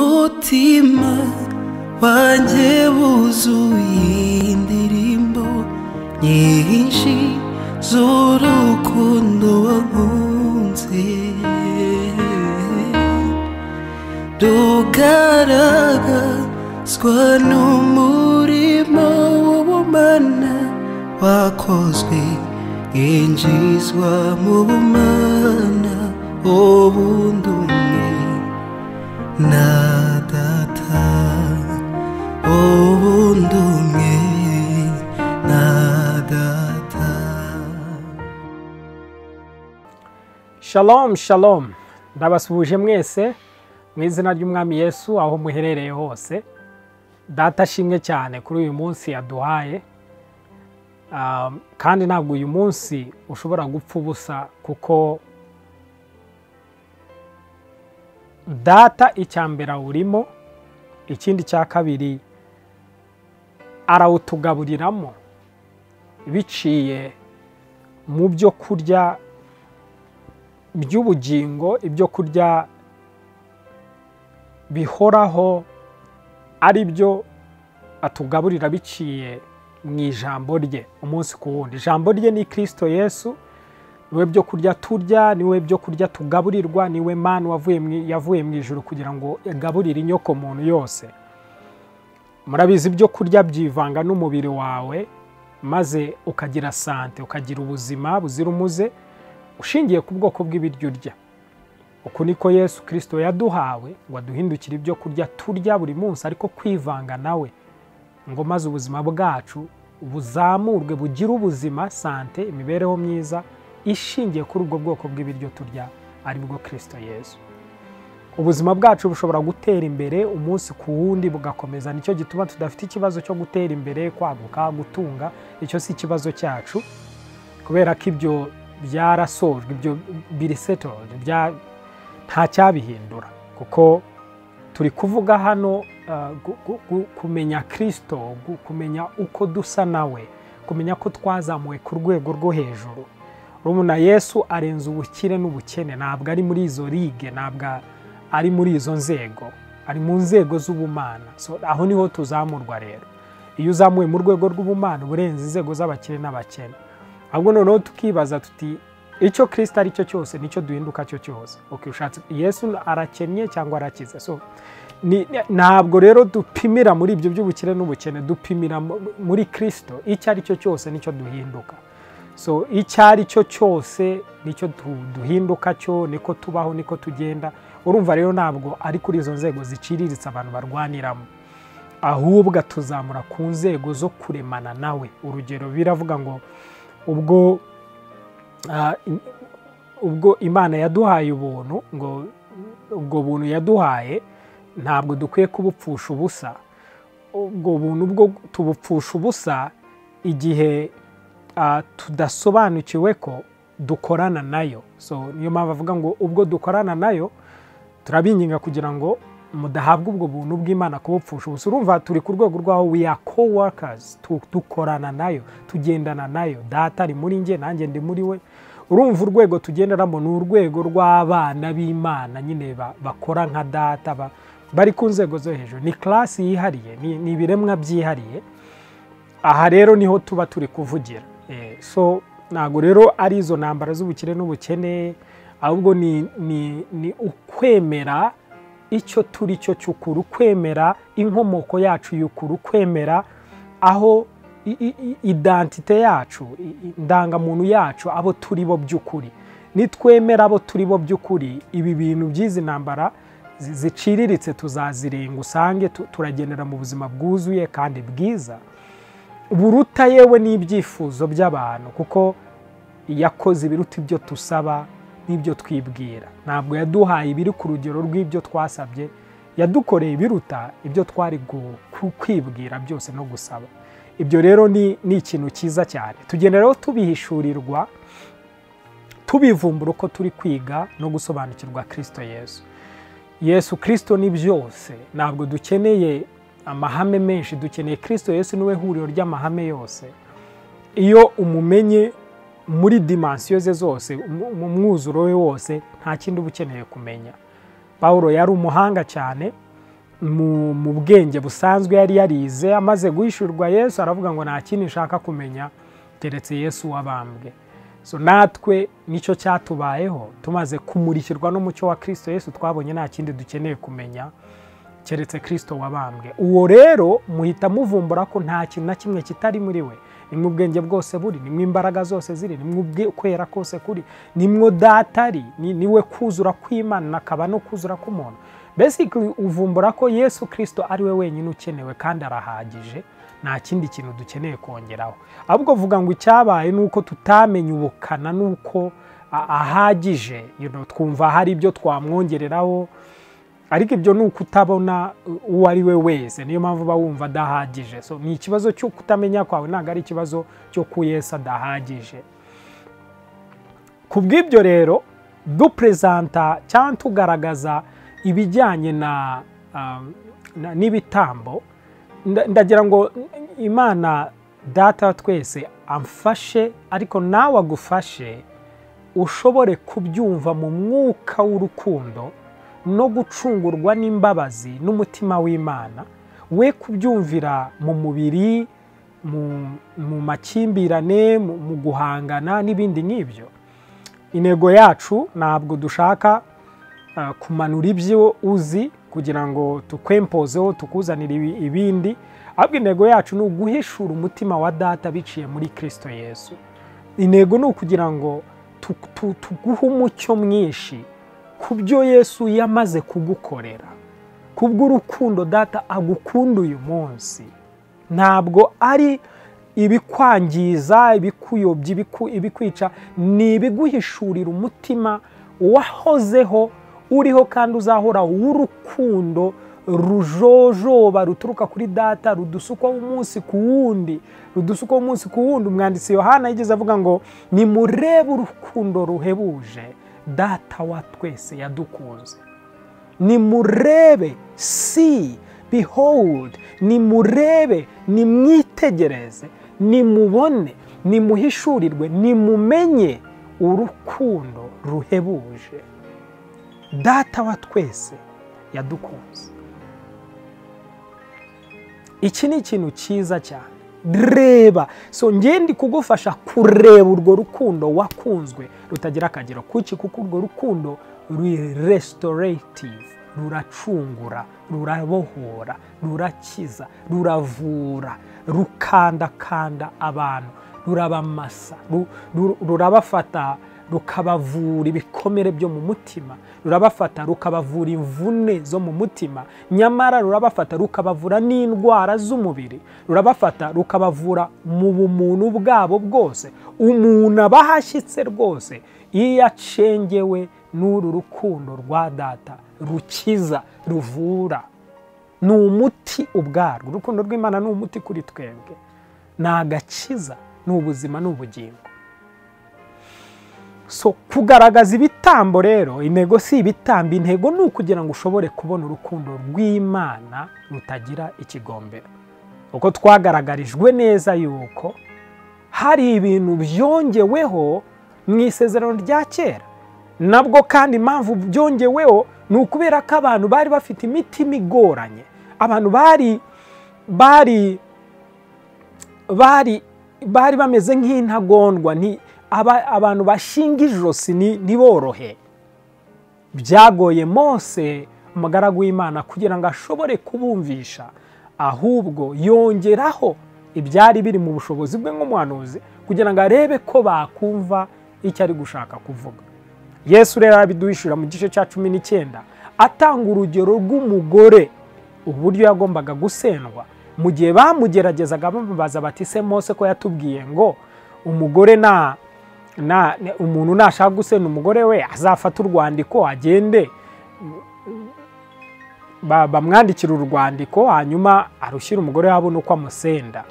umutima wanjye wuzuye indirimbo nyinshi z'urukundo wankunze rugaragazwa n'umurimo w'ubumana wakozwe yinjizwa mu bumana ubundi umwe na data ubundi umwe na data shalom shalom ndabasuhuje mwese mu izina ry'umwami yesu aho muherereye hose data ashimwe cyane kuri uyu munsi yaduhaye Um, kandi ntabwo uyu munsi ushobora gupfa ubusa kuko data icya mbere awurimo ikindi cya kabiri arawutugaburiramo biciye mu byo kurya by'ubugingo ibyo kurya bihoraho ari byo atugaburira biciye mu ijambo rye umunsi ku wundi ijambo rye ni kirisito yesu niwe byo kurya turya niwe byo kurya tugaburirwa niwe mani yavuye mu ijoro kugira ngo agaburire inyoko muntu yose murabizi ibyo kurya byivanga n'umubiri wawe maze ukagira sante ukagira ubuzima buzira umuze ushingiye ku bwoko bw'ibiryo urya uku niko yesu kirisito yaduhawe ngo aduhindukire ibyo kurya turya buri munsi ariko kwivanga nawe ngo maze ubuzima bwacu buzamurwe bugire ubuzima sante imibereho myiza ishingiye kuri ubwo bwoko bw'ibiryo turya aribwo kirisito yesu ubuzima bwacu bushobora gutera imbere umunsi ku wundi bugakomeza nicyo gituma tudafite ikibazo cyo gutera imbere kwaguka gutunga icyo si ikibazo cyacu kubera ko ibyo byarasojwe ibyo birisetorodi nta cyabihindura kuko turi kuvuga hano kumenya kirisito kumenya uko dusa nawe kumenya ko twazamuwe ku rwego rwo hejuru rumuna yesu arenze ubukire n'ubukene ntabwo ari muri izo ligue ntabwo ari muri izo nzego ari mu nzego z'ubumana aho niho tuzamurwa rero iyo uzamuwe mu rwego rw'ubumana urenze inzego z'abakire n'abakene ahubwo noneho tukibaza tuti icyo kirisita ari cyo cyose nicyo duhinduka cyo cyose ushatse yesu arakennye cyangwa arakize so ntabwo rero dupimira muri ibyo by'ubukire n'ubukene dupimira muri kirisito icyo ari cyo cyose nicyo duhinduka so icyo ari cyo cyose nicyo duhinduka cyo niko tubaho niko tugenda urumva rero ntabwo ari kuri izo nzego ziciriritse abantu barwaniramo ahubwo tuzamura ku nzego zo kuremana nawe urugero biravuga ngo ubwo ubwo imana yaduhaye ubuntu ngo ubwo buntu yaduhaye ntabwo dukwiye kubupfusha ubusa ubwo buntu bwo tubupfusha ubusa igihe tudasobanukiwe ko dukorana nayo so niyo mpamvu avuga ngo ubwo dukorana nayo turabinginga kugira ngo mudahabwa ubwo buntu bw'imana kubupfusha ubusa urumva turi ku rwego rwaho we are coworkers dukorana nayo tugendana nayo data ari muri nge nanjye ndi muri we urumva urwego tugenderamo ni urwego rw'abana b'imana nyine bakora nka data bari ku nzego zo hejuru ni karasi yihariye ni ibiremwa byihariye aha rero niho tuba turi kuvugira so ntabwo rero ari izo ntambara z'ubukire n'ubukene ahubwo ni ukwemera icyo turi cyo cy'ukuru kwemera inkomoko yacu y'ukuru kwemera aho idantite yacu indangamuntu yacu abo turi bo by'ukuri nitwemera abo turi bo by'ukuri ibi bintu by'izi ntambara ziciriritse tuzazirenga usange turagendera mu buzima bwuzuye kandi bwiza buruta yewe n'ibyifuzo by'abantu kuko yakoze ibiruta ibyo tusaba n'ibyo twibwira ntabwo yaduhaye ibiri ku rugero rw'ibyo twasabye yadukoreye ibiruta ibyo twari kwibwira byose no gusaba ibyo rero ni ikintu cyiza cyane tugenda rero tubihishurirwa tubivumbura uko turi kwiga no gusobanukirwa kirisito yesu yesu kirisito ni byose ntabwo dukeneye amahame menshi dukeneye kirisito yesu niwe huriro ry'amahame yose iyo umumenye muri dimansiyo ze zose mu mwuzuro we wose nta kindi uba ukeneye kumenya paul yari umuhanga cyane mu mu bwenge busanzwe yari yarize amaze guhishurirwa yesu aravuga ngo nta kindi nshaka kumenya teretse yesu wabambwe so natwe nicyo cyatubayeho tumaze kumurikirwa n'umucyo wa kirisito yesu twabonye nta kindi dukeneye kumenya keretse kirisito wabambwe uwo rero muhita muvumbura ko nta kintu na kimwe kitari muri we nimwe ubwenge bwose buri nimwe imbaraga zose ziri nimwe kwera kose kuri nimwo datari niwe kuzura kw'imana akaba no kuzura k'umuntu besikiri uvumbura ko yesu kirisito ari we wenyine ukenewe kandi arahagije nta kindi kintu dukeneye kongeraho ahubwo vuga ngo icyabaye ni uko tutamenya ubukana n'uko ahagije twumva hari ibyo twamwongereraho ariko ibyo ni uko utabona uwo ari we wese niyo mpamvu uba wumva adahagije ni ikibazo cyo kutamenya kwawe ntabwo ari ikibazo cyo ku Yesu adahagije ku bw'ibyo rero duperezanta cyangwa tugaragaza ibijyanye na n'ibitambo ndagira ngo imana data twese amfashe ariko nawe agufashe ushobore kubyumva mu mwuka w'urukundo no gucungurwa n'imbabazi n'umutima w'imana we kubyumvira mu mubiri mu makimbirane mu guhangana n'ibindi nk'ibyo intego yacu ntabwo dushaka kumanura ibyo uzi kugira ngo tukwempozeho tukuzanire ibindi ahubwo intego yacu ni uguhishura umutima wa data biciye muri kirisito yesu intego ni ukugira ngo tuguhe umucyo mwinshi ku byo yesu yamaze kugukorera ku bw'urukundo data agukunda uyu munsi ntabwo ari ibikwangiza ibikuyobya ibikwica ni ibiguhishurira umutima wahozeho uriho kandi uzahora w'urukundo rujojoba ruturuka kuri data rudusukwaho umunsi ku wundi rudusukwaho umunsi ku wundi umwanditsi yohana yigeze avuga ngo nimurebe urukundo ruhebuje data wa twese yadukunze nimurebe si behold nimurebe nimwitegereze nimubone nimuhishurirwe nimumenye urukundo ruhebuje data wa twese yadukunze iki ni ikintu cyiza cyane reba so ngende kugufasha kureba urwo rukundo wakunzwe rutagira akagero kuki kuko urwo rukundo ruri resitorative ruracungura rurabohora rurakiza ruravura rukandakanda abantu rurabamasa rurabafata rukabavura ibikomere byo mu mutima rurabafata rukabavura imvune zo mu mutima nyamara rurabafata rukabavura n'indwara z'umubiri rurabafata rukabavura mu bumuntu bwabo bwose umuntu aba ahashyitse rwose iyo acengewe n'uru rukundo rwa data rukiza ruvura ni umuti ubwarwo urukundo rw'imana ni umuti kuri twebwe ni agakiza ni ubuzima ni ubugingo so kugaragaza ibitambo rero intego si ibitambo intego ni ukugira ngo ushobore kubona urukundo rw'imana rutagira ikigombero uko twagaragarijwe neza yuko hari ibintu byongeweho mu isezerano rya kera nabwo kandi impamvu byongeweho ni ukubera ko abantu bari bafite imitima igoranye abantu bari bari bari bari bameze nk'intagondwa abantu bashinga ijosi ntiborohe byagoye mose umugaragu w'imana kugira ngo ashobore kubumvisha ahubwo yongeraho ibyari biri mu bushobozi bwe nk'umuhanuzi kugira ngo arebe ko bakumva icyo ari gushaka kuvuga yesu rero arabiduhishura mu gice cya cumi n'icyenda atanga urugero rw'umugore uburyo yagombaga gusendwa mu gihe bamugeragezaga bamubaza bati se mose ko yatubwiye ngo umugore nta umuntu nashaka gusenda umugore we azafata urwandiko agende bamwandikira urwandiko hanyuma arushyira umugore abona uko amusenda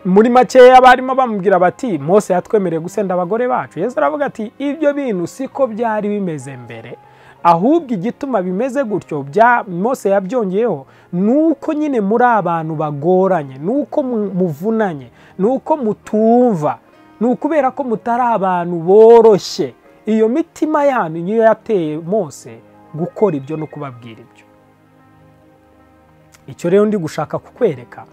muri makeya barimo bamubwira bati mose yatwemereye gusenda abagore bacu yesu aravuga ati ibyo bintu siko byari bimeze mbere ahubwo igituma bimeze gutyo mose yabyongeyeho ni uko nyine muri abantu bagoranye ni uko muvunanye ni uko mutumva ni ukubera ko mutari abantu boroshye iyo mitima yanyu niyo yateye mose gukora ibyo no kubabwira ibyo icyo rero ndi gushaka kukwereka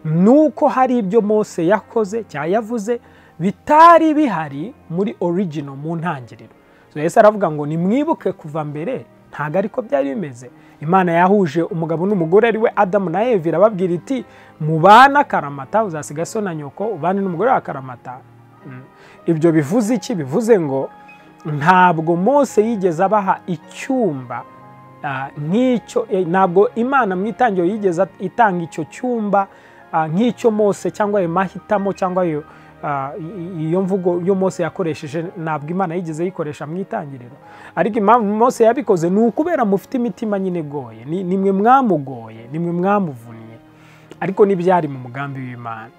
ni uko hari ibyo Mose yakoze cyangwa yavuze bitari bihari muri origino mu ntangiriro yahise aravuga ngo nimwibuke kuva mbere ntabwo ariko byari bimeze imana yahuje umugabo n'umugore ari we adamu na evi irababwira iti mubana akaramata uzasiga so na nyoko ubane n'umugore wa akaramata ibyo bivuze iki bivuze ngo ntabwo Mose yigeze abaha icyumba nk'icyo ntabwo imana mu itangiro yigeze itanga icyo cyumba nk'icyo Mose cyangwa ayo mahitamo cyangwa ayo iyo mvugo yo Mose yakoresheje ntabwo imana yigeze yikoresha mu itangiriro ariko impamvu Mose yabikoze ni ukubera mufite imitima nyine igoye nimwe mwamugoye nimwe mwamuvunnye ariko n'ibyari mu mugambi w'imana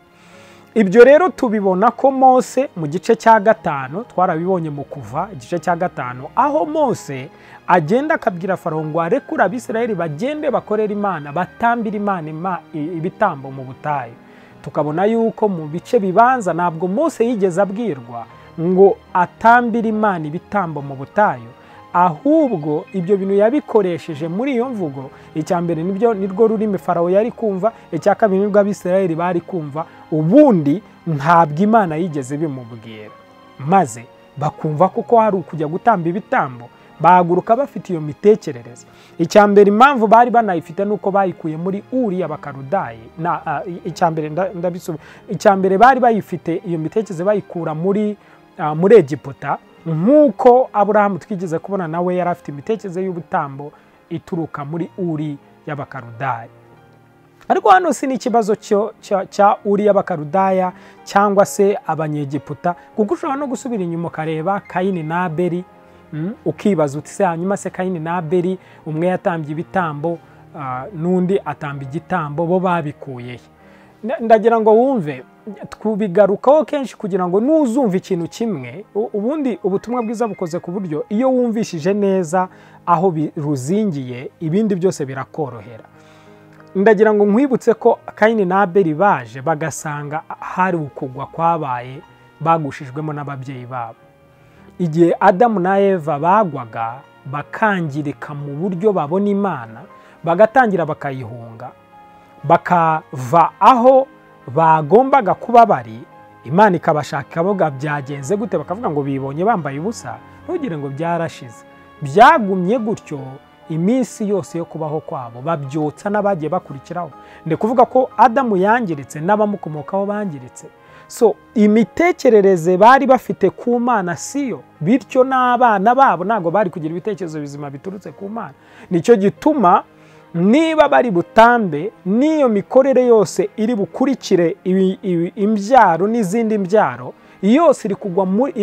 ibyo rero tubibona ko Mose mu gice cya gatanu twarabibonye mu kuva igice cya gatanu aho Mose agenda akabwira farawo ngo arekure abisirayeli bagende bakorere imana batambire imana ibitambo mu butayu tukabona yuko mu bice bibanza ntabwo Mose yigeze abwirwa ngo atambire imana ibitambo mu butayu ahubwo ibyo bintu yabikoresheje muri iyo mvugo icya mbere nibyo nirwo rurimi farawo yari kumva icya kabiri nibwo abisirayeli bari kumva ubundi ntabwo imana yigeze bimubwira maze bakumva kuko hari ukujya gutamba ibitambo bahaguruka bafite iyo mitekerereze icya mbere impamvu bari banayifite ni uko bayikuye muri uriya bakarudayi icya mbere bari bayifite iyo mitekerereze bayikura muri muri egiputa nk'uko aburahamu twigeze kubona nawe yari afite imitekerereze y'ubutambo ituruka muri uri y'abakarudayi ariko hano si n'ikibazo cya uriya bakarudaya cyangwa se abanyegiputa kuko ushobora no gusubira inyuma ukareba kayini na beri ukibaza uti se hanyuma se kayini na beri umwe yatambye ibitambo n'undi atamba igitambo bo babikuye ndagira ngo wumve tubigarukaho kenshi kugira ngo nuzumva ikintu kimwe ubundi ubutumwa bwiza bukoze ku buryo iyo wumvishije neza aho ruzingiye ibindi byose birakorohera ndagira ngo nkwibutse ko kayini na beri baje bagasanga hari ukugwa kwabaye bagushijwemo n'ababyeyi babo igihe adamu na eva bagwaga bakangirika mu buryo babona imana bagatangira bakayihunga bakava aho bagombaga kuba bari imana ikabashaka boga byagenze gute bakavuga ngo bibonye bambaye ubusa ntugire ngo byarashize byagumye gutyo iminsi yose yo kubaho kwabo babyotsa n'abagiye bakurikiraho ndi kuvuga ko adamu yangiritse n'abamukomokaho bangiritse so imitekerereze bari bafite ku mana siyo bityo n'abana babo ntabwo bari kugira ibitekerezo bizima biturutse ku mana nicyo gituma niba bari butambe n'iyo mikorere yose iri bukurikire imbyaro n'izindi mbyaro yose iri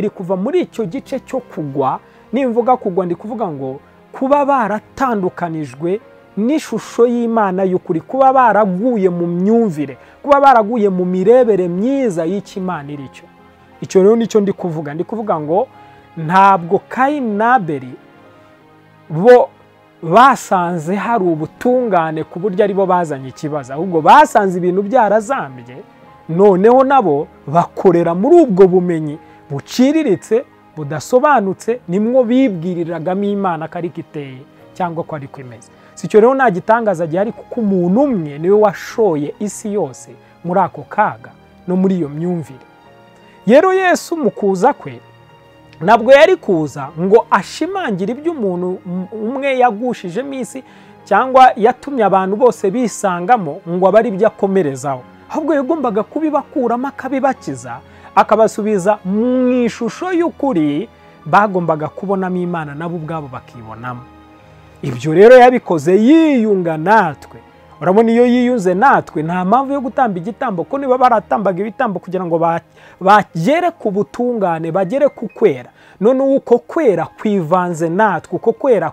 kuva muri icyo gice cyo kugwa nimvuga kugwa ndi kuvuga ngo kuba baratandukanijwe n'ishusho y'imana y'ukuri kuba baraguye mu myumvire kuba baraguye mu mirebere myiza y'ikimana iri cyo icyo rero nicyo ndi kuvuga ndi kuvuga ngo ntabwo kayini na beri bo basanze hari ubutungane ku buryo aribo bazanye ikibazo ahubwo basanze ibintu byarazambye noneho nabo bakorera muri ubwo bumenyi buciriritse budasobanutse nimwo bibwiriragamo imana ko ariko iteye cyangwa ko ariko imeze si icyo rero nta gitangaza gihari kuko umuntu umwe niwe washoye isi yose muri ako kaga no muri iyo myumvire rero yesu mu kuza kwe ntabwo yari kuza ngo ashimangire ibyo umuntu umwe yagushijemo isi cyangwa yatumye abantu bose bisangamo ngo abe ari ibyo akomerezaho ahubwo yagombaga kubibakuramo akabibakiza akabasubiza mu ishusho y'ukuri bagombaga kubonamo imana nabo ubwabo bakibonamo ibyo rero yabikoze yiyunga natwe urabona iyo yiyunze natwe nta mpamvu yo gutamba igitambo ko niba baratambaga ibitambo kugira ngo bagere ku butungane bagere ku kwera noneho uko kwera kwivanze natwe uko kwera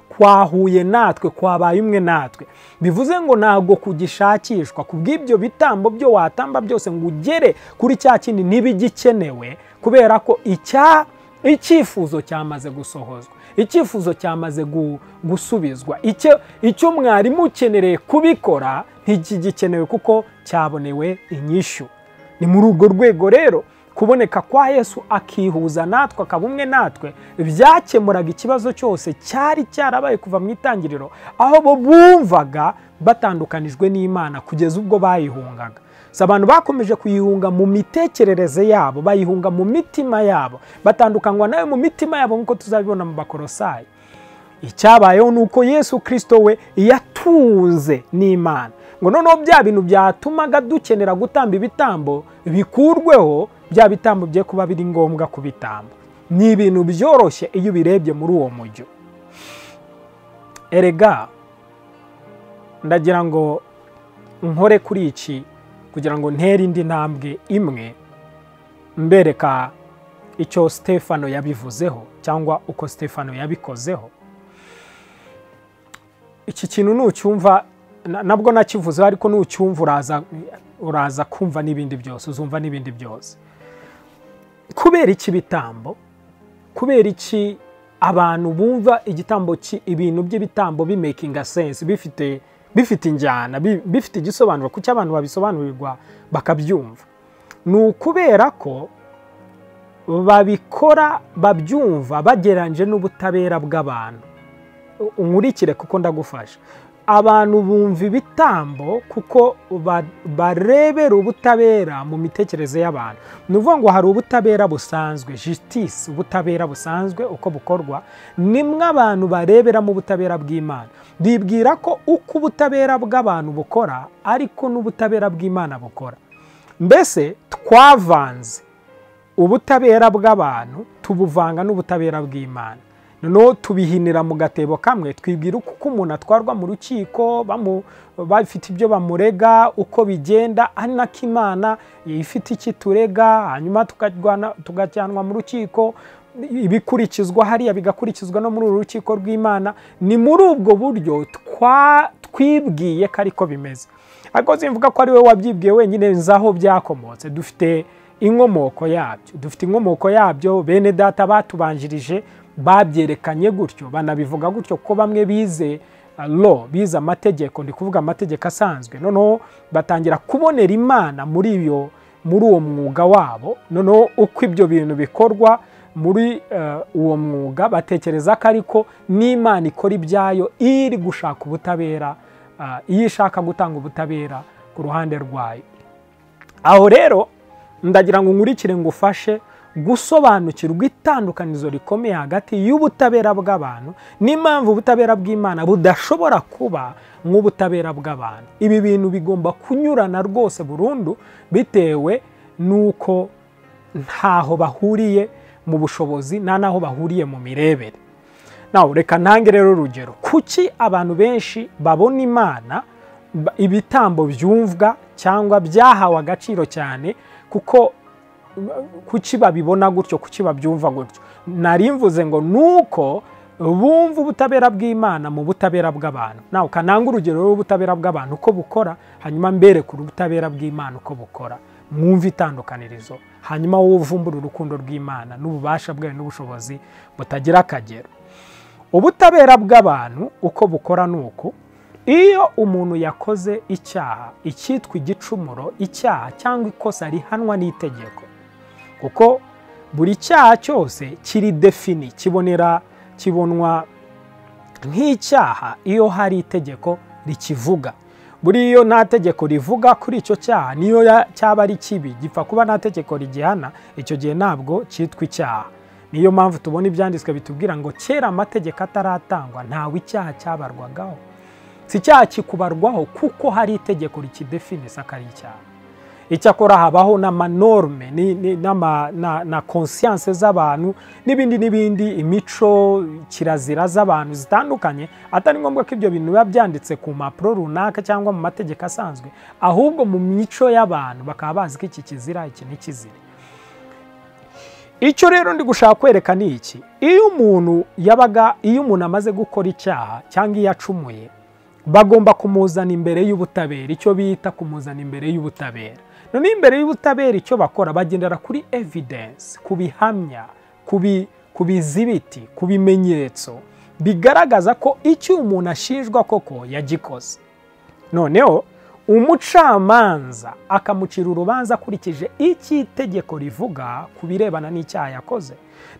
kwahuye natwe kwabaye umwe natwe bivuze ngo ntabwo kugishakishwa ku bw'ibyo bitambo byo watamba byose ngo ugere kuri cya kindi ntibigikenewe kubera ko icya icyifuzo cyamaze gusohozwa icyifuzo cyamaze gusubizwa icyo mwari mukenereye kubikora ntigigikenewe kuko cyabonewe inyishyu ni muri urwo rwego rero kuboneka kwa yesu akihuza natwe akaba umwe natwe byakemuraga ikibazo cyose cyari cyarabaye kuva mu itangiriro aho bo bumvaga batandukanijwe n'imana kugeza ubwo bayihungaga Si abantu bakomeje kuyihunga mu mitekerereze yabo bayihunga mu mitima yabo batandukanywa nayo mu mitima yabo nk'uko tuzabibona mu bakorosayi icyabayeho ni uko yesu kirisito we yatunze n'imana ngo noneho bya bintu byatumaga dukenera gutamba ibitambo bikurweho bya bitambo bye kuba biri ngombwa ku bitambo ni ibintu byoroshye iyo ubirebye muri uwo mujyo erega ndagira ngo nkore kuri iki kugira ngo ntere indi ntambwe imwe mbereka icyo stefano yabivuzeho cyangwa uko stefano yabikozeho iki kintu nucyumva nabwo nakivuzeho ariko nucyumva uraza uraza kumva n'ibindi byose uzumva n'ibindi byose kubera iki bitambo kubera iki abantu bumva igitambo ibintu by'ibitambo bimekinga sense bifite bifite injyana bifite igisobanuro kuki abantu babisobanurirwa bakabyumva ni ukubera ko babikora babyumva bagereranyije n'ubutabera bw'abantu unkurikire kuko ndagufasha abantu bumva ibitambo kuko barebera ubutabera mu mitekerereze y'abantu ni ukuvuga ngo hari ubutabera busanzwe jisitisi ubutabera busanzwe uko bukorwa nimwe abantu bareberamo ubutabera bw'imana bibwira ko uko ubutabera bw'abantu bukora ariko n'ubutabera bw'imana bukora mbese twavanze ubutabera bw'abantu tubuvanga n'ubutabera bw'imana noneho tubihinira mu gatebo kamwe twibwira uko umuntu atwarwa mu rukiko bafite ibyo bamurega uko bigenda ari nako imana ifite iki turega hanyuma tugajyanwa mu rukiko ibikurikizwa hariya bigakurikizwa no muri uru rukiko rw'imana ni muri ubwo buryo twibwiye ko ariko bimeze ariko simvuga ko ari we wabyibwiye wenyine nzi aho byakomotse dufite inkomoko yabyo dufite inkomoko yabyo bene data batubanjirije babyerekanye gutyo banabivuga gutyo ko bamwe bize lo bize amategeko ndi kuvuga amategeko asanzwe noneho batangira kubonera imana muri iyo muri uwo mwuga wabo noneho uko ibyo bintu bikorwa muri uwo mwuga batekereza ko ariko n'imana ikora ibyayo iri gushaka ubutabera iyo ishaka gutanga ubutabera ku ruhande rwayo aho rero ndagira ngo nkurikire ngufashe gusobanukirwa itandukanizo rikomeye hagati y'ubutabera bw'abantu n'impamvu ubutabera bw'imana budashobora kuba nk'ubutabera bw'abantu ibi bintu bigomba kunyurana rwose burundu bitewe n'uko ntaho bahuriye mu bushobozi nta n'aho bahuriye mu mirebere nawe reka ntange rero urugero kuki abantu benshi babona imana ibitambo byumvwa cyangwa byahawe agaciro cyane kuko kuki babibona gutyo kuki babyumva gutyo nari mvuze ngo nuko bumva ubutabera bw'imana mu butabera bw'abantu nawe ukananga urugero rw'ubutabera bw'abantu uko bukora hanyuma mbereke ubutabera bw'imana uko bukora mwumve itandukanirizo hanyuma wowe uvumbura urukundo rw'imana n'ububasha bwawe n'ubushobozi butagira akagero ubutabera bw'abantu uko bukora ni uku iyo umuntu yakoze icyaha icyitwa igicumuro icyaha cyangwa ikosa rihanwa n'itegeko kuko buri cyaha cyose kiri defini kibonera kibonwa nk'icyaha iyo hari itegeko rikivuga buri iyo nta tegeko rivuga kuri icyo cyaha niyo cyaba ari kibi gipfa kuba nta tegeko rigihana icyo gihe ntabwo cyitwa icyaha niyo mpamvu tubona ibyanditswe bitubwira ngo kera amategeko ataratangwa ntawe icyaha cyabarwagaho si icyaha kikubarwaho kuko hari itegeko rikidefini se akari icyaha icyakora habaho n'amanorme na konsiyanse z'abantu n'ibindi n'ibindi imico kirazira z'abantu zitandukanye atari ngombwa ko ibyo bintu biba byanditse ku mpapuro runaka cyangwa mu mategeko asanzwe ahubwo mu mico y'abantu bakaba bazi ko iki kizira iki ni kizira icyo rero ndi gushaka kwereka ni iki iyo umuntu yabaga iyo umuntu amaze gukora icyaha cyangwa iyo acumuye bagomba kumuzana imbere y'ubutabera icyo bita kumuzana imbere y'ubutabera noneho imbere y'ubutabera icyo bakora bagendera kuri evidensi ku bihamya ku bizibiti ku bimenyetso bigaragaza ko icyo umuntu ashinjwa koko yagikoze noneho umucamanza akamucira urubanza akurikije icyo itegeko rivuga ku birebana n'icyaha yakoze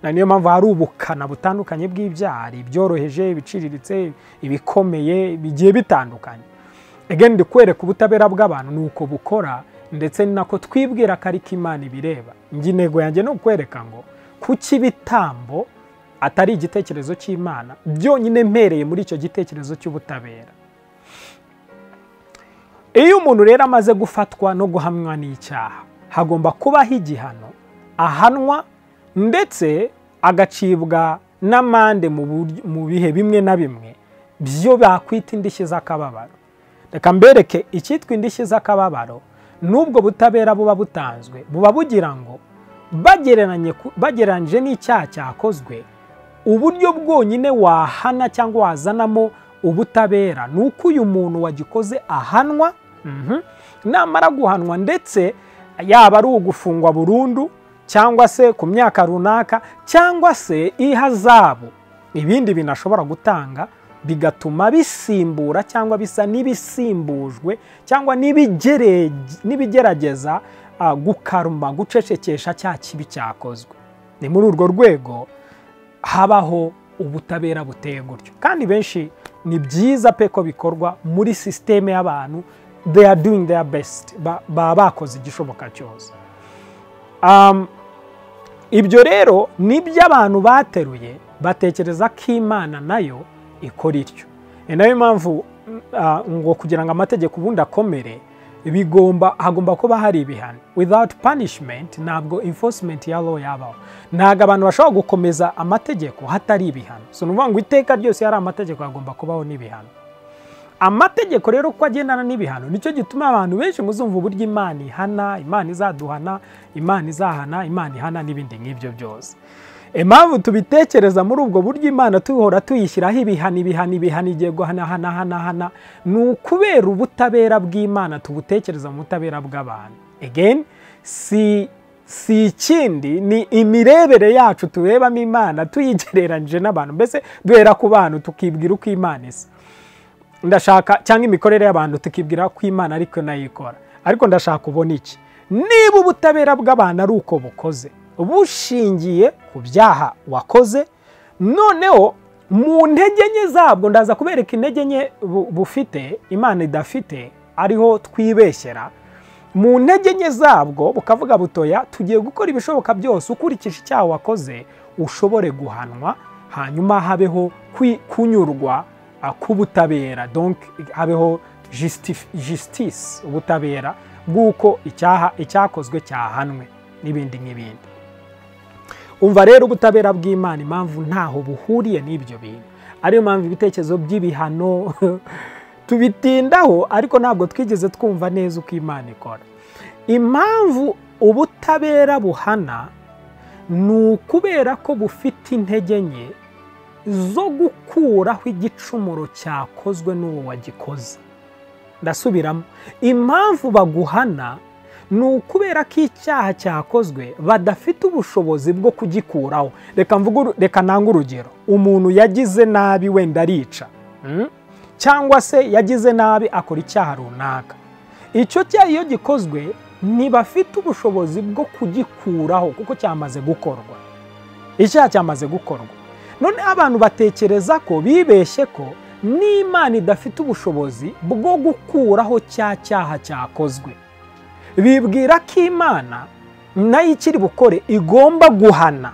na niyo mpamvu hari ubukana butandukanye bw'ibyaha hari ibyoroheje ibiciriritse ibikomeye bigiye bitandukanye egeni kwereka ubutabera bw'abantu ni uko bukora ndetse ni nako twibwira ko ariko imana ibireba njye intego yanjye ni ukwereka ngo kuki ibitambo atari igitekerezo cy'imana byonyine mpereye muri icyo gitekerezo cy'ubutabera iyo umuntu rero amaze gufatwa no guhamwa n'icyaha hagomba kubaho igihano ahanwa ndetse agacibwa n'amande mu bihe bimwe na bimwe byo bakwita indishyi z'akababaro reka mbereke icyitwa indishyi z'akababaro n'ubwo butabera buba butanzwe buba bugira ngo bagereranyije n'icyaha cyakozwe uburyo bwonyine wahana cyangwa wazanamo ubutabera ni uko uyu muntu wagikoze ahanwa namara guhanwa ndetse yaba ari ugufungwa burundu cyangwa se ku myaka runaka cyangwa se ihazabu ibindi bintu ashobora gutanga bigatuma bisimbura cyangwa bisa n'ibisimbujwe cyangwa n'ibigerageza gukaruma gucecekesha cya kibi cyakozwe ni muri urwo rwego habaho ubutabera buteye gutyo kandi benshi ni byiza pe ko bikorwa muri sisiteme y'abantu they are doing their best baba bakoze igishoboka cyose ibyo rero nibyo abantu bateruye batekereza ko imana nayo ikora ityo ni nayo mpamvu ngo kugira ngo amategeko ubundi akomere bigomba hagomba kuba hari ibihano without punishment ntabwo enforcement ya law yabaho ntabwo abantu bashobora gukomeza amategeko hatari ibihano si ukuvuga ngo iteka ryose hari amategeko hagomba kubaho n'ibihano amategeko rero uko agendana n'ibihano nicyo gituma abantu benshi muzumva uburyo imana ihana imana izaduhana imana izahana imana ihana n'ibindi nk'ibyo byose impamvu tubitekereza muri ubwo buryo imana tuhora tuyishyiraho ibihano ibihano ibihano igiye guhanahanahana ni ukubera ubutabera bw'imana tubutekereza mu butabera bw'abantu again si ikindi ni imirebere yacu turebamo imana tuyigereranyije n'abantu mbese duhera ku bantu tukibwira uko imana isa ndashaka cyangwa imikorere y'abantu tukibwira ko imana ariko nayo ikora ariko ndashaka ubona iki niba ubutabera bw'abantu ari uko bukoze bushingiye ku byaha wakoze noneho mu ntege nke zabwo ndaza kubereka intege nke bufite imana idafite ariho twibeshyera mu ntege nke zabwo bukavuga butoya tugiye gukora ibishoboka byose ukurikije icyaha wakoze ushobore guhanwa hanyuma habeho kunyurwa k'ubutabera habeho jisitisi ubutabera bw'uko icyaha icyakozwe cyahanwe n'ibindi n'ibindi umva rero ubutabera bw'imana impamvu ntaho buhuriye n'ibyo bintu ariyo mpamvu ibitekerezo by'ibihano tubitindaho ariko ntabwo twigeze twumva neza uko imana ikora impamvu ubutabera buhana ni ukubera ko bufite intege nke zo gukuraho igicumuro cyakozwe n'uwo wagikoze ndasubiramo impamvu baguhana ni ukubera ko icyaha cyakozwe badafite ubushobozi bwo kugikuraho reka ntange urugero umuntu yagize nabi wenda arica cyangwa se yagize nabi akora icyaha runaka icyo cyaha iyo gikozwe ntibafite ubushobozi bwo kugikuraho kuko cyamaze gukorwa icyaha cyamaze gukorwa none abantu batekereza ko bibeshye ko n'imana idafite ubushobozi bwo gukuraho cya cyaha cyakozwe bibwira ko imana nayo ikiri bukore igomba guhana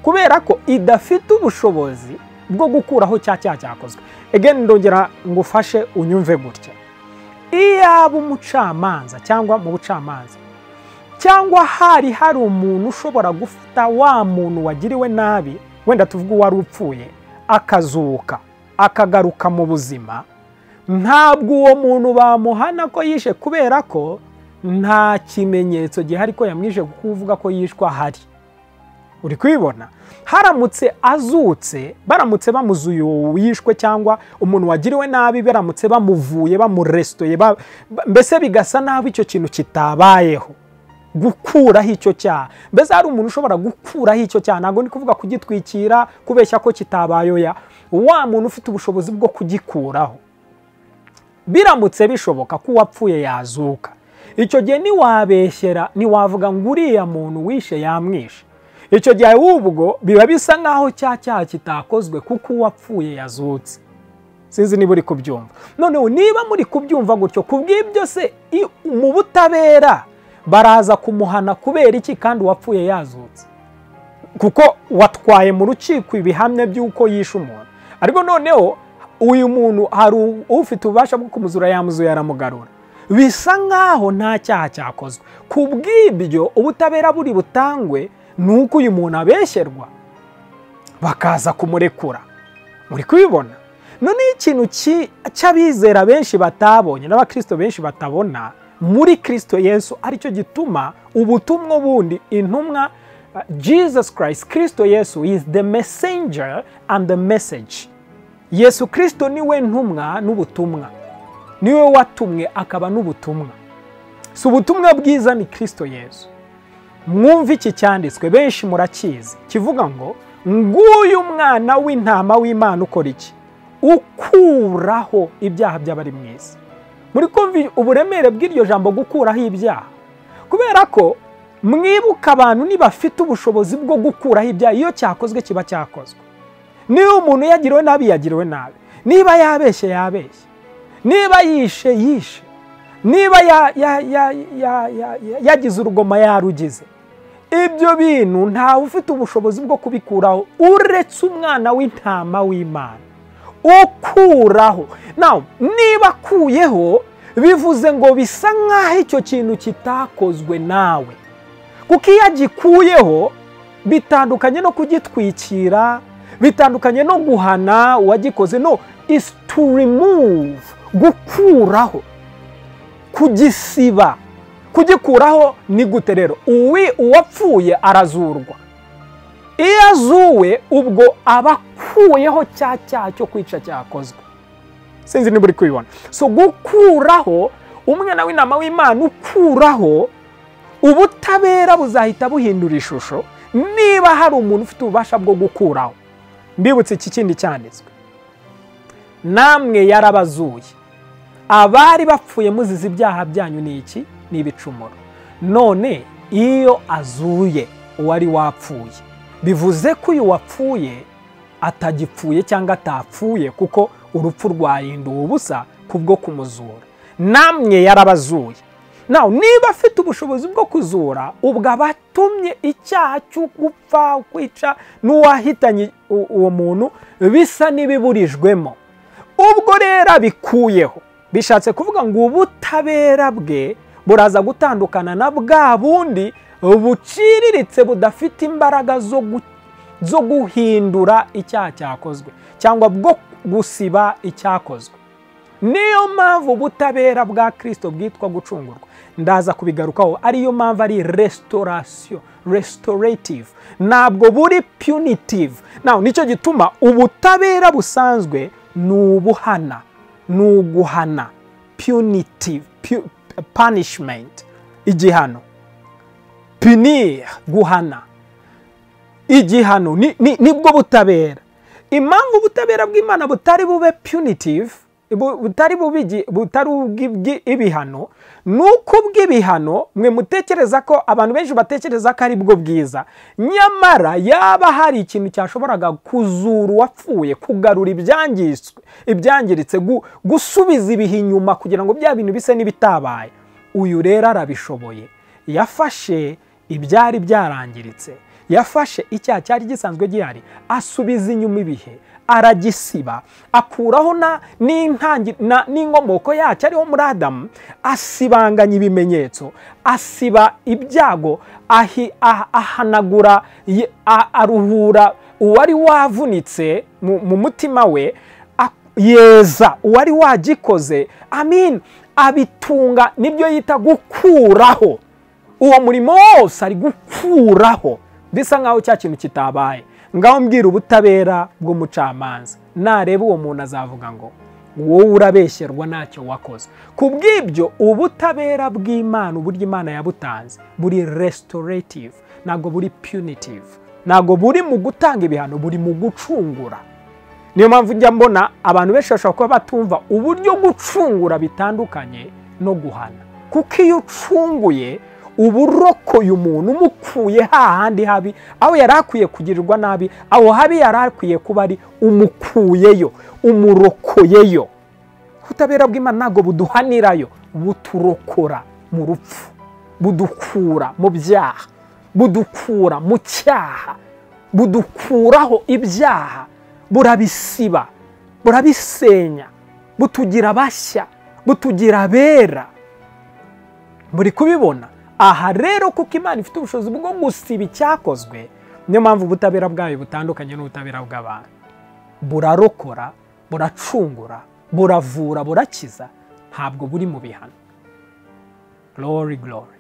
kubera ko idafite ubushobozi bwo gukuraho cya cyaha cyakozwe egeni ndongera ngo ufashe unyumve gutya iyaba umucamanza cyangwa mu bucamanza cyangwa hari hari umuntu ushobora gufata wa muntu wagiriwe nabi wenda tuvuga uwari upfuye akazuka akagaruka mu buzima ntabwo uwo muntu bamuhana ko yishe kubera ko nta kimenyetso gihari ko yamwije kuvuga ko yishwe ahari uri kubibona haramutse azutse baramutse bamuzuye uwishwe cyangwa umuntu wagiriwe nabi baramutse bamuvuye bamuresitoye mbese bigasa nabi icyo kintu kitabayeho gukuraho icyo cyaha mbese hari umuntu ushobora gukuraho icyo cyaha ntabwo ni kuvuga kugitwikira kubeshya ko kitabayeho ya wa muntu ufite ubushobozi bwo kugikuraho biramutse bishoboka ko uwapfuye yazuka icyo gihe ntiwabeshyera ntiwavuga ngo uriya muntu wishe yamwishe icyo gihe wubwo biba bisa nk'aho cya cyaha kitakozwe kuko uwapfuye yazutse sinzi niba uri kubyumva noneho niba muri kubyumva gutyo ku bw'ibyo se i- mu butabera baraza kumuhana kubera iki kandi uwapfuye yazutse kuko watwaye mu rukiko ibihamya by'uko yishe umuntu ariko noneho uyu muntu hari u- ufite ububasha bwo kumuzura yamuzuye aramugarura bisa nk'aho nta cyaha cyakozwe ku bw'ibyo ubutabera buri butangwe ni uko uyu muntu abeshyerwa bakaza kumurekura muri kubibona noneho ikintu ki- cy'abizera benshi batabonye n'abakristo benshi batabona muri kristo yesu aricyo gituma ubutumwa bundi intumwa uh, jesus christ kristo yesu is the messenger and the message yesu kristo niwe ntumwa n'ubutumwa niwe watumwe akaba n'ubutumwa si ubutumwa bwiza ni kristo yesu mwumve iki cyanditswe benshi murakizi kivuga ngo nguyu mwana w'intama w'imana ukora iki ukuraho ibyaha by'abari mu isi muri kumva uburemere bw'iryo jambo gukuraho ibyaha kubera ko mwibuka abantu nibafite ubushobozi bwo gukuraho ibyaha iyo cyakozwe kiba cyakozwe niba umuntu yagiriwe nabi yagiriwe nabi niba yabeshye yabeshye niba yishe yishe niba ya- ya- ya- ya- ya- ya- yagize urugoma yarugize ibyo bintu ntawe ufite ubushobozi bwo kubikuraho uretse umwana w'intama w'imana ukuraho nawe niba akuyeho bivuze ngo bisa nk'aho icyo kintu kitakozwe nawe kuko iyo agikuyeho bitandukanye no kugitwikira bitandukanye no guhana uwagikoze no is to remove gukuraho kugisiba kugikuraho ni gute rero uwi uwapfuye arazurwa iyo azuwe ubwo aba akuyeho cya cyaha cyo kwica cyakozwe sinzi niba uri kubibona so gukuraho umwana w'intama w'imana ukuraho ubutabera buzahita buhindura ishusho niba hari umuntu ufite ububasha bwo gukuraho mbibutse iki kindi cyanditswe namwe yarabazuye abari bapfuye muzize ibyaha byanyu ni iki ni ibicumuro none iyo azuye uwari wapfuye bivuze ko uyu wapfuye atagipfuye cyangwa atapfuye kuko urupfu rwahinduwe ubusa kubwo kumuzura namwe yarabazuye nawe niba afite ubushobozi bwo kuzura ubwo aba atumye icyaha cyo gupfa kwica n'uwahitanye u- uwo muntu bisa n'ibiburijwemo ubwo rero abikuyeho bishatse kuvuga ngo ubutabera bwe buraza gutandukana na bwa bundi buciriritse budafite imbaraga zo gu- zo guhindura icyaha cyakozwe cyangwa bwo gusiba icyakozwe niyo mpamvu ubutabera bwa kirisito bwitwa gucungurwa ndaza kubigarukaho ariyo mpamvu ari resitorasiyo resitorative ntabwo buri punitive nawe nicyo gituma ubutabera busanzwe ni ubuhana ni uguhana punitive pu- punishment igihano punir guhana igihano ni- ni- nibwo butabera impamvu ubutabera bw'imana butari bube punitive bu- butari bube igi- butari ubw'ibwi- ibihano ni uko ubw'ibihano mwe mutekereza ko abantu benshi batekereza ko ari bwo bwiza nyamara yaba hari ikintu cyashoboraga kuzura uwapfuye kugarura ibyangiswe ibyangiritse gu- gusubiza ibihe inyuma kugira ngo bya bintu bise n'ibitabaye uyu rero arabishoboye yafashe ibyari byarangiritse yafashe icyaha cyari gisanzwe gihari asubiza inyuma ibihe aragisiba akuraho na- n'intangi- na- n'inkomoko yacyo ariho muri adamu asibanganya ibimenyetso asiba ibyago ahi- ah- ahanagura ye- a- aruhura uwari wavunitse mu mu mutima we ak- yeza uwari wagikoze amin abitunga nibyo yita gukuraho uwo murimo wose ari gukuraho bisa nk'aho cya kintu kitabaye ngaho mbwira ubutabera bw'umucamanza nareba uwo muntu azavuga ngo wowe urabeshyerwa ntacyo wakoze ku bw'ibyo ubutabera bw'imana uburyo imana yabutanze buri resitorative ntabwo buri punitive ntabwo buri mu gutanga ibihano buri mu gucungura niyo mpamvu njya mbona abantu benshi bashobora kuba batumva uburyo gucungura bitandukanye no guhana kuko iyo ucunguye uba urokoye umuntu umukuye hahandi habi aho yari akwiye kugirirwa nabi aho habi yari akwiye kuba ari umukuyeyo umurokoyeyo ubutabera bw'imana ntabwo buduhanirayo buturokora mu rupfu budukura mu byaha budukura mu cyaha budukuraho ibyaha burabisiba burabisenya butugira bashya butugira abera muri kubibona aha rero kuko imana ifite ubushobozi bwo gusiba icyakozwe niyo mpamvu ubutabera bwayo butandukanye n'ubutabera bw'abantu burarokora buracungura buravura burakiza ntabwo buri mu bihano glory glory